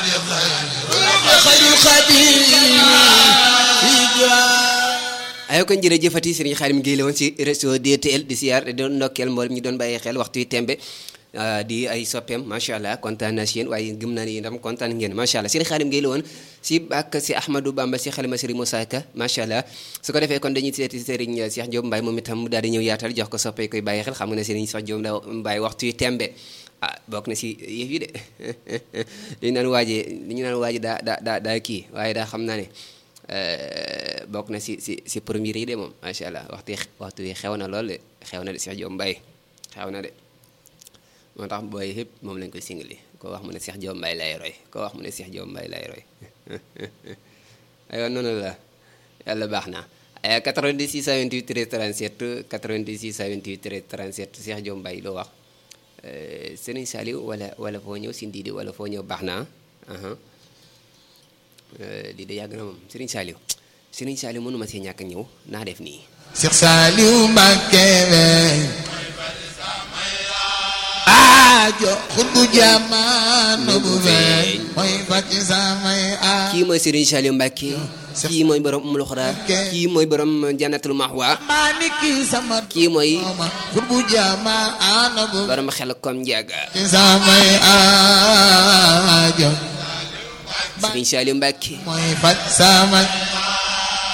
ayo kon jërëjëfati Serigne Khadim Gueye la woon si réseau DTL di siyaar di doon ndokkeel mboolem ñu doon bàyyi xel waxtu wi tembe di ay soppeem macha allah kontaan naa si yéen waaye gëm naa ni ndam kontaan ngeen macha allah Serigne Khadim Gueye la woon si bàkk si Ahmadou Bamba si xalima Serigne Moussa Ka macha allah su ko defee kon dañuy seeti Serigne Cheikh Diop Mbaye moom itam mu daal di ñëw yaatal jox ko soppee koy bàyyi xel xam nga ne Serigne Cheikh Diop Mbaye waxtu wi tembe ah bokk na si yëf yi de dañu naan waaje dañu naan waaje daa daa daa daa kii waaye daa xam naa ne bokk na si si si premier yi de moom macha allah waxtu waxtu wi xew na lool de xew na de Cheikh Diop Mbaye xew na de moo tax booy yëpp moom lañ koy singali koo wax mu ne Cheikh Diop Mbaye lay roy koo wax mu ne Cheikh Diop Mbaye lay roy aywa noonu la yàlla baax na ay 90 628 13 37 90 628 13 37 Cheikh Diop Mbaye loo wax Serigne Saliou wala wala foo ñëw si Ndidi wala foo ñëw baax na lii de yàgg na moom Serigne Saliou Serigne Saliou mënuma see ñàkk ñëw naa def nii. Cheikh Saliou Mbacké aajo xutbu jamono bu feeñ mooy fàcc samay aajo kii mooy Serigne Saliou Mbacké kii mooy borom Umul Xuraa kii mooy borom Jannatul Mahwa maa ni kii sama kii mooy dooma xutbu jamono bu borom xel kom njaaga fàcc samay aajo Serigne Saliou Mbacké mooy fàcc samay